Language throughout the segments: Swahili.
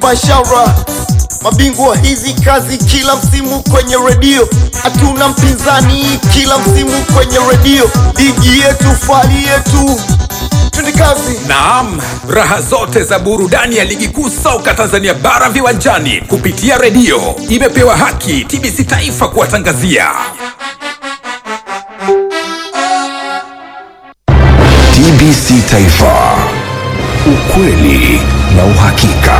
mubashara, mabingwa hizi kazi kila msimu kwenye redio, hatuna mpinzani kila msimu kwenye redio, ligi yetu, fali yetu, twende kazi. Naam, raha zote za burudani ya ligi kuu soka Tanzania bara viwanjani kupitia redio imepewa haki TBC Taifa kuwatangazia. TBC Taifa, ukweli na uhakika.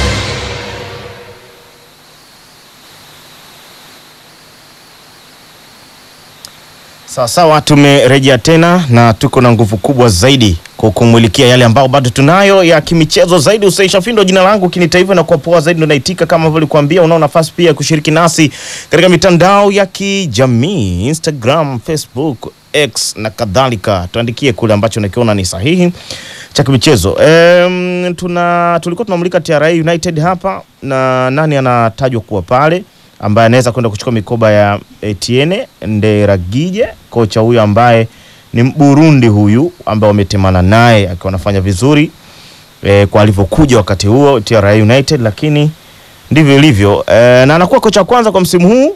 Sawa sawa, tumerejea tena na tuko na nguvu kubwa zaidi kwa kumulikia yale ambao bado tunayo ya kimichezo zaidi. Usaisha Findo jina langu kinita hivyo na kwa poa zaidi ndo naitika kama ambavyo nilikwambia. Unao nafasi pia ya kushiriki nasi katika mitandao ya kijamii Instagram, Facebook, X na kadhalika. Tuandikie kule ambacho nakiona ni sahihi cha kimichezo. Em, tuna tulikuwa tunamulika TRA United hapa na nani anatajwa kuwa pale ambaye anaweza kwenda kuchukua mikoba ya Etienne Nderagije, kocha huyu ambaye ni Burundi huyu ambaye wametemana naye akiwa anafanya vizuri e, kwa alivyokuja wakati huo TRA United, lakini ndivyo ilivyo e, na anakuwa kocha wa kwanza kwa msimu huu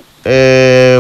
e,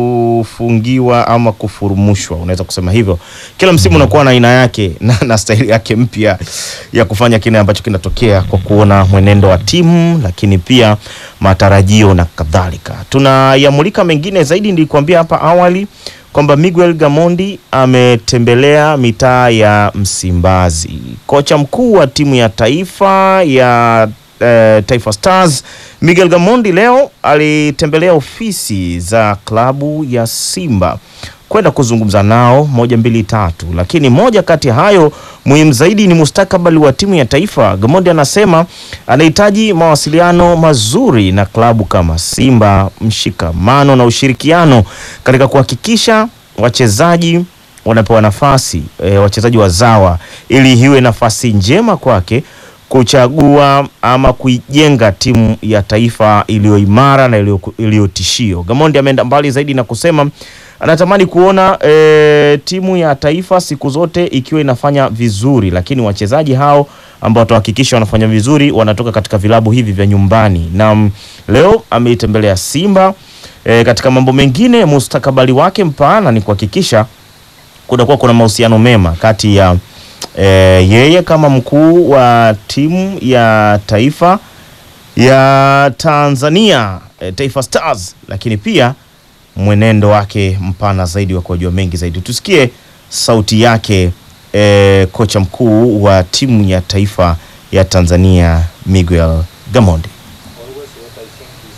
kufungiwa ama kufurumushwa, unaweza kusema hivyo. Kila msimu unakuwa na aina yake na, na staili yake mpya ya kufanya kile ambacho kinatokea kwa kuona mwenendo wa timu, lakini pia matarajio na kadhalika. Tunayamulika mengine zaidi, nilikwambia hapa awali kwamba Miguel Gamondi ametembelea mitaa ya Msimbazi. Kocha mkuu wa timu ya taifa ya eh, Taifa Stars Miguel Gamondi leo alitembelea ofisi za klabu ya Simba kwenda kuzungumza nao moja mbili tatu, lakini moja kati ya hayo muhimu zaidi ni mustakabali wa timu ya taifa. Gamondi anasema anahitaji mawasiliano mazuri na klabu kama Simba, mshikamano na ushirikiano katika kuhakikisha wachezaji wanapewa nafasi e, wachezaji wazawa, ili iwe nafasi njema kwake kuchagua ama kuijenga timu ya taifa iliyo imara na iliyo- iliyotishio. Gamondi ameenda mbali zaidi na kusema anatamani kuona e, timu ya taifa siku zote ikiwa inafanya vizuri, lakini wachezaji hao ambao watahakikisha wanafanya vizuri wanatoka katika vilabu hivi vya nyumbani. Na mm, leo ameitembelea Simba e, katika mambo mengine, mustakabali wake mpana ni kuhakikisha kunakuwa kuna mahusiano mema kati ya e, yeye kama mkuu wa timu ya taifa ya Tanzania e, Taifa Stars, lakini pia mwenendo wake mpana zaidi wa kujua mengi zaidi. Tusikie sauti yake e, kocha mkuu wa timu ya taifa ya Tanzania Miguel Gamondi. Always what I think is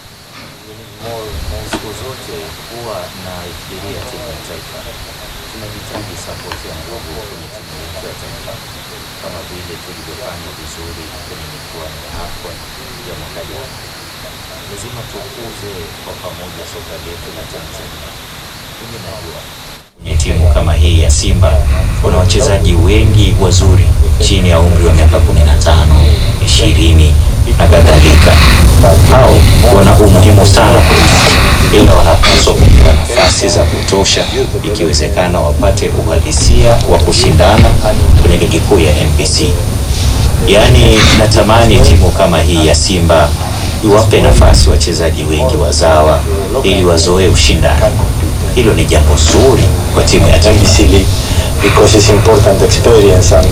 we need more more siku zote huwa naifikiria timu ya taifa tunahitaji support ya nguvu kwenye timu yetu ya taifa kama vile tulivyofanya vizuri kwenye michuano ya AFCON ya mwaka jana. Lazima tukuze kwa pamoja soka letu la Tanzania. Mimi najua kwenye timu kama hii ya Simba kuna wachezaji wengi wazuri chini ya umri wa miaka 15, 20 na kadhalika. Hao wana umuhimu sana kwetu, ila wanapaswa kupewa nafasi za kutosha, ikiwezekana wapate uhalisia wa kushindana kwenye ligi kuu ya NBC. Yaani, natamani timu kama hii ya Simba iwape nafasi wachezaji wengi wazawa ili wazoee ushindani. Hilo ni jambo zuri kwa timu ya taifa. because it's important experience and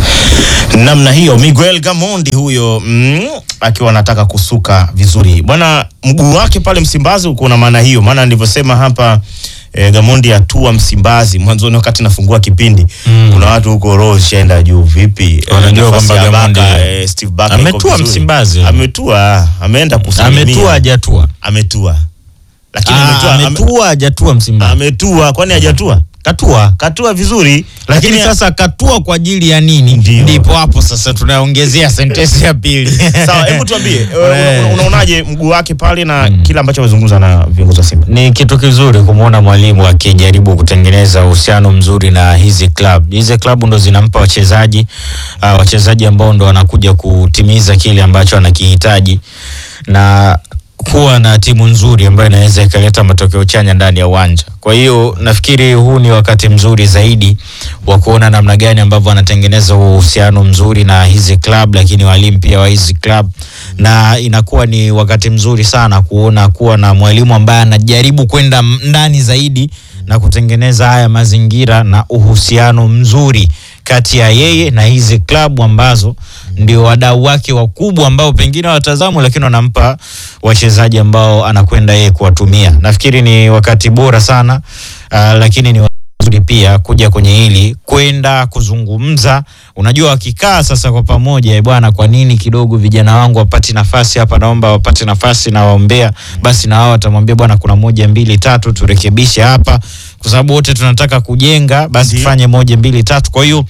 namna hiyo Miguel Gamondi huyo mm, akiwa anataka kusuka vizuri bwana. Mguu wake pale Msimbazi uko na maana hiyo, maana nilivyosema hapa eh, Gamondi atua Msimbazi mwanzoni, wakati nafungua kipindi Mm. kuna watu huko roho shaenda juu vipi, Eh, Wanajua nafasi kwamba ya Gamondi Baka, eh, Steve Baka iko ametua vizuri. Msimbazi. ametua, ameenda kusalimia, ametua hajatua ametua, lakini Ah, ametua, ame- ametua hajatua Msimbazi ametua, kwani hajatua? katua Katua vizuri, lakini sasa katua kwa ajili ya nini? Ndio. Ndipo hapo sasa tunaongezea sentensi ya pili. Sawa, hebu tuambie eh, Eh. una- unaonaje mguu wake pale na kile ambacho amezungumza na viongozi wa Simba? Ni kitu kizuri kumwona mwalimu akijaribu kutengeneza uhusiano mzuri na hizi club. Hizi club ndo zinampa wachezaji uh, wachezaji ambao ndo wanakuja kutimiza kile ambacho anakihitaji na kuwa na timu nzuri ambayo inaweza ikaleta matokeo chanya ndani ya uwanja. Kwa hiyo nafikiri huu ni wakati mzuri zaidi wa kuona namna gani ambavyo wanatengeneza uhusiano mzuri na hizi club, lakini walimu pia wa hizi club, na inakuwa ni wakati mzuri sana kuona kuwa na mwalimu ambaye anajaribu kwenda m- ndani zaidi na kutengeneza haya mazingira na uhusiano mzuri kati ya yeye na hizi klabu ambazo ndio wadau wake wakubwa ambao pengine watazamwa, lakini wanampa wachezaji ambao anakwenda yeye kuwatumia. Nafikiri ni wakati bora sana uh, lakini ni nzuri pia kuja kwenye hili kwenda kuzungumza. Unajua, wakikaa sasa kwa pamoja, "Eh bwana, kwa nini kidogo vijana wangu wapati nafasi hapa, naomba wapate nafasi na waombea, basi na wao watamwambia bwana, kuna moja mbili tatu, turekebishe hapa, kwa sababu wote tunataka kujenga, basi tufanye moja mbili tatu. Kwa hiyo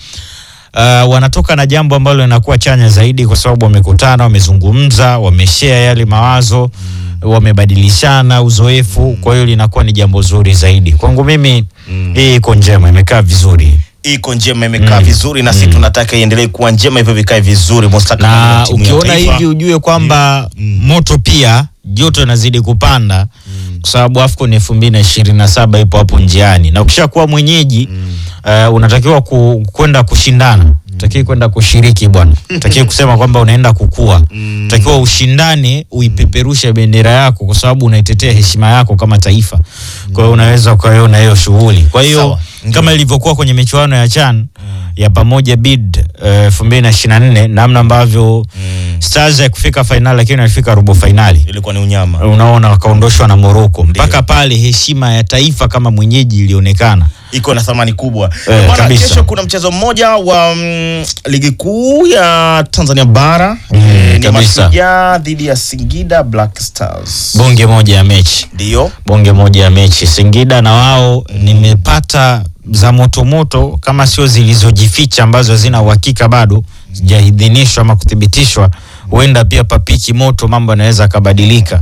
uh, wanatoka na jambo ambalo linakuwa chanya zaidi, kwa sababu wamekutana, wamezungumza, wameshare yale mawazo wamebadilishana uzoefu, kwa hiyo linakuwa ni jambo zuri zaidi. Kwangu mimi hii iko njema, imekaa vizuri iko njema imekaa vizuri na sisi tunataka iendelee kuwa njema hivyo vikae vizuri mustakabali wa na timu ya ukiona taifa. hivi ujue kwamba moto pia joto inazidi kupanda kwa sababu AFCON elfu mbili na ishirini na saba ipo hapo njiani, na ukishakuwa mwenyeji uh, unatakiwa ku, kwenda kushindana utakiwi kwenda kushiriki bwana, utakiwi kusema kwamba unaenda kukua, utakiwa ushindane, uipeperushe bendera yako, kwa sababu unaitetea heshima yako kama taifa. Kwa hiyo unaweza ukaiona hiyo shughuli. Kwa hiyo Sawa. kama ilivyokuwa kwenye michuano ya CHAN ya pamoja bid elfu mbili na ishirini na nne namna ambavyo Stars ya kufika fainali lakini walifika robo fainali ilikuwa ni unyama unaona wakaondoshwa na Morocco mpaka pale heshima ya taifa kama mwenyeji ilionekana. iko na thamani kubwa Eh, Bwana, kabisa. kesho kuna mchezo mmoja wa mm, ligi kuu ya Tanzania bara Eh, ni kabisa. Mashujaa dhidi ya Singida Black Stars Bonge moja ya mechi, ndio bonge moja ya mechi. Singida na wao nimepata za motomoto, kama sio zilizojificha ambazo hazina uhakika bado zijaidhinishwa ama kuthibitishwa, huenda pia papiki moto, mambo yanaweza akabadilika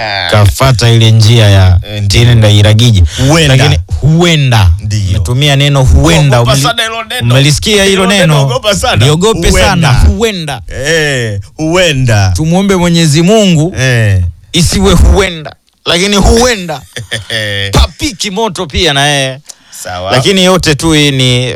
kafata ile njia ya Eh, ndio. tine ndairagiji, Huenda. lakini huenda Ndio. metumia neno huenda. Ogopa Umeli- sana hilo neno. Umelisikia hilo Hilo neno neno? ogopa sana. Liogope Huenda. sana, huenda. eh, huenda Tumwombe Mwenyezi Mungu eh. isiwe huenda, lakini huenda papiki moto pia na yeye sawa lakini yote tu hii ni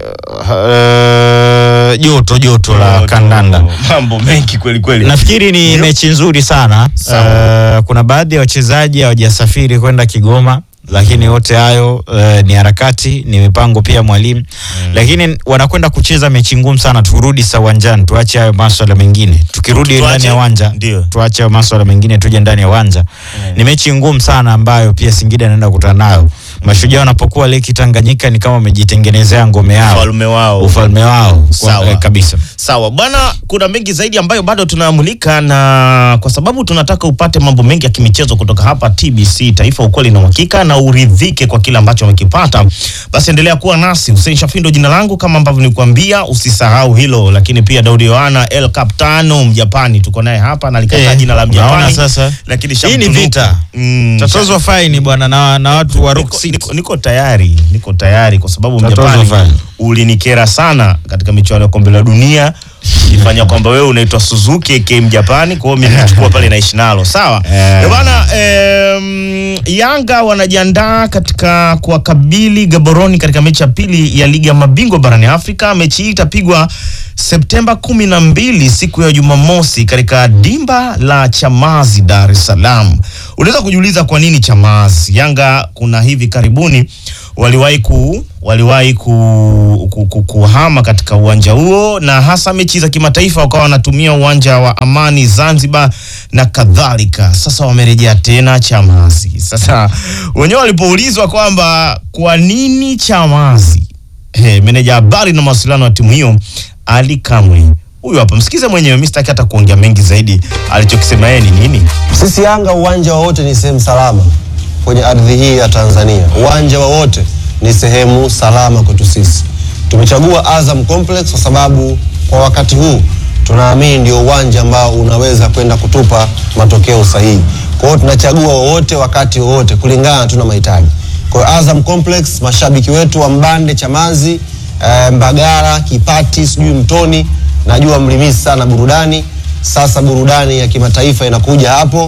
uh, joto joto la kandanda. mambo mengi kweli kweli Nafikiri ni Ndio. mechi nzuri sana. Sawa. Uh, kuna baadhi ya wachezaji hawajasafiri kwenda Kigoma, lakini yote hayo uh, ni harakati, ni mipango pia mwalimu lakini wanakwenda kucheza mechi ngumu sana. Turudi sa uwanjani, tuache hayo maswala mengine. Tukirudi Tuache- ndani ya uwanja, ndio. tuache hayo maswala mengine, tuje ndani ya uwanja. Ni mechi ngumu sana ambayo pia Singida anaenda kukutana nayo. Mashujaa wanapokuwa Leki Tanganyika ni kama wamejitengenezea ngome yao, ufalme wao ufalme wao kwa, Sawa. eh, kabisa. Sawa bwana, kuna mengi zaidi ambayo bado tunamulika, na kwa sababu tunataka upate mambo mengi ya kimichezo kutoka hapa TBC Taifa, ukweli na uhakika, na uridhike kwa kile ambacho umekipata, basi endelea kuwa nasi. Hussein Shafindo jina langu, kama ambavyo nilikwambia, usisahau hilo. Lakini pia Daudi Yohana El Capitano Mjapani, tuko naye hapa na alikataa Eh, jina la unaona Mjapani, sasa? lakini Hii ni shamtunuku. vita. Mm, Tatozwa faini bwana na, na watu wa Rock niko, City. niko, niko tayari niko tayari kwa sababu Tatozwa Mjapani fine. ulinikera sana katika michuano ya kombe la dunia ifanya kwamba wewe unaitwa Suzuki aka Mjapani, kwa hiyo mimi nilichukua pale naishi nalo sawa. Eh. Eh bwana, em, Yanga wanajiandaa katika kuwakabili Gaboroni katika mechi ya pili ya ligi ya mabingwa barani Afrika. Mechi hii itapigwa Septemba kumi na mbili siku ya Jumamosi katika dimba la Chamazi, Dar es Salaam. Unaweza kujiuliza kwa nini Chamazi? Yanga kuna hivi karibuni waliwahi ku waliwahi ku, ku, ku, kuhama katika uwanja huo na hasa mechi za kimataifa wakawa wanatumia uwanja wa Amani Zanzibar na kadhalika. Sasa wamerejea tena Chamazi. Sasa wenyewe walipoulizwa kwamba kwa nini Chamazi, He, meneja habari na mawasiliano wa timu hiyo Ali Kamwe huyu hapa, msikize mwenyewe. Mimi sitaki hata kuongea mengi zaidi, alichokisema yeye ni nini? Sisi Yanga, uwanja wowote ni sehemu salama kwenye ardhi hii ya Tanzania. Uwanja wowote ni sehemu salama kwetu sisi. Tumechagua Azam Complex kwa sababu kwa wakati huu tunaamini ndio uwanja ambao unaweza kwenda kutupa matokeo sahihi. Kwa hiyo tunachagua wowote wakati wowote kulingana na tuna mahitaji. Kwa hiyo Azam Complex, mashabiki wetu wa Mbande, Chamazi, eh, Mbagala, Kipati, sijui Mtoni, najua mlimisi sana burudani. Sasa burudani ya kimataifa inakuja hapo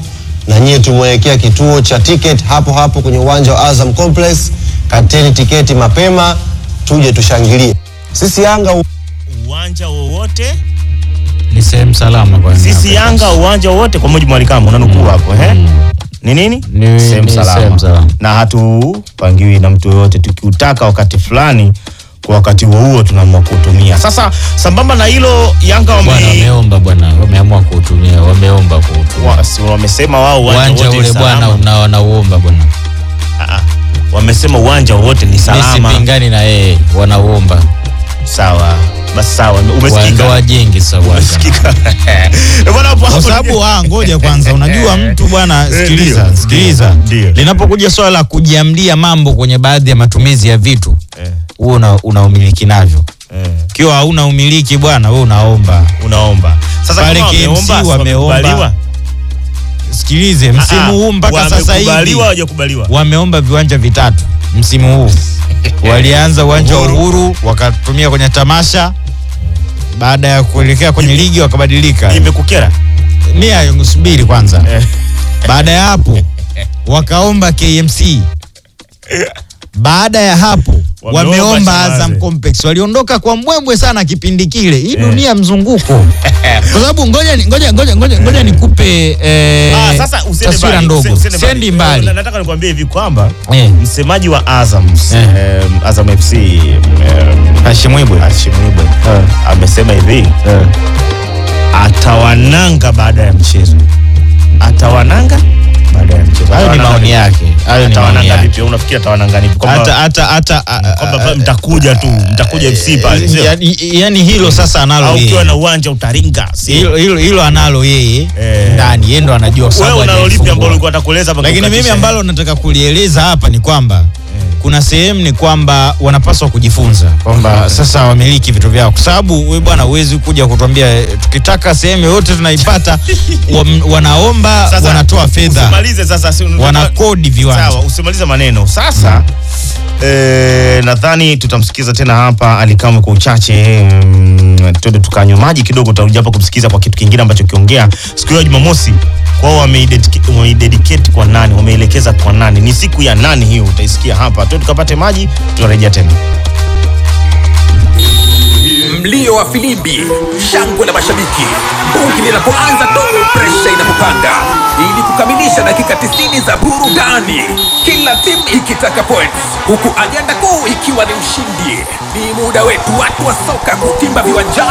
na nyie tumewekea kituo cha ticket hapo hapo kwenye uwanja wa Azam Complex. Kateni tiketi mapema, tuje tushangilie. Sisi Yanga uwanja wowote Ni sehemu salama kwa sisi Yanga uwanja wowote, kwa mujibu wa Alikama unanukuu hapo eh? Ni nini? Ni- sehemu ni salama. sehemu salama. na hatupangiwi na mtu yoyote, tukiutaka wakati fulani kwa wakati huo huo tunaamua kuutumia. Sasa sambamba na hilo, Yanga Bwana wame wameomba bwana, wameamua kuutumia, wameomba kuutumia wa- si wamesema wao uwanja uwanja wote ule ni bwana, salama. una- wanauomba bwana. Ah, ah. Wamesema uwanja wote ni Mimi salama. sipingani na yeye, wanauomba Sawa, basi sawa, Wa- ndo umesikika. wajenge sasa uwanja. Umesikika. Eh, bwana, hapo- kwa hapo- sababu ah, ngoja kwanza, unajua mtu bwana, sikiliza ndio, sikiliza, ndio. linapokuja swala la kujiamlia mambo kwenye baadhi ya matumizi ya vitu Eh, huo una, una umiliki navyo. eh, Ikiwa hauna umiliki bwana, wewe unaomba. unaomba sasa Pale kama KMC wameomba, si wameomba. wamekubaliwa? Sikilize, msimu Ah, ah, huu mpaka sasa hivi wamekubaliwa hawajakubaliwa? wameomba viwanja vitatu msimu huu. Walianza uwanja wa Uhuru. Uhuru wakatumia kwenye tamasha, baada ya kuelekea kwenye ligi wakabadilika. Imekukera? Nia subiri kwanza. Eh. Baada ya hapo wakaomba KMC. Baada ya hapo Wameomba wameomba Chamazi. Azam Complex. Waliondoka kwa mbwembwe sana kipindi kile. Hii dunia mzunguko. Kwa sababu ngoja ni- ngoja ngoja ngoja ngoja nikupe eh, Ah, sasa usiende taswira mbali, ndogo. usi- usiende Sendi mbali. Na- Nataka nikwambie hivi kwamba Eh. msemaji wa Azam Eh. em, Azam FC em, Hashim Ibwe. Hashim Ibwe amesema hivi atawananga baada ya mchezo, atawananga baada ya mchezo. Hayo ni Atawananga maoni vipi? yake. Hayo ni maoni Atawananga yake. vipi? Unafikiri atawananga vipi? Kwamba- Hata hata hata kwamba pale mtakuja tu, mtakuja FC pale, sio? yani, yani hilo sasa analo au yeye. ukiwa na uwanja utaringa, sio? hilo hilo hilo analo yeye Eh. ndani, yeye ndo anajua kwa Wewe sababu unalo lipi hajalifungua. ambalo ulikuwa utakueleza hapa lakini mimi kukatisha? ambalo nataka kulieleza hapa ni kwamba kuna sehemu ni kwamba wanapaswa kujifunza kwamba sasa wamiliki vitu vyao, kwa sababu wewe bwana huwezi kuja kutuambia eh, tukitaka sehemu yoyote tunaipata. wam- wanaomba Sasa, wanatoa fedha, Usimalize sasa, si- wanakodi viwanja. Sawa, usimalize maneno sasa. Eh, nadhani tutamsikiza tena hapa Alikamwe kwa uchache. Mm, twende tukanywa maji kidogo, tutarudia hapa kumsikiza kwa kitu kingine ambacho kiongea siku hiyo ya Jumamosi. Kwao wameidedicate wameidedicate kwa nani, wameelekeza kwa nani, ni siku ya nani hiyo, utaisikia hapa. Twende tukapate maji, tutarejea tena. mlio wa filimbi, shangwe la mashabiki, bungi linapoanza tu, presha inapopanda, ili kukamilisha dakika 90 za burudani, kila timu ikitaka points, huku ajenda kuu ikiwa ni ushindi. Ni muda wetu watu wa soka kutimba viwanjani.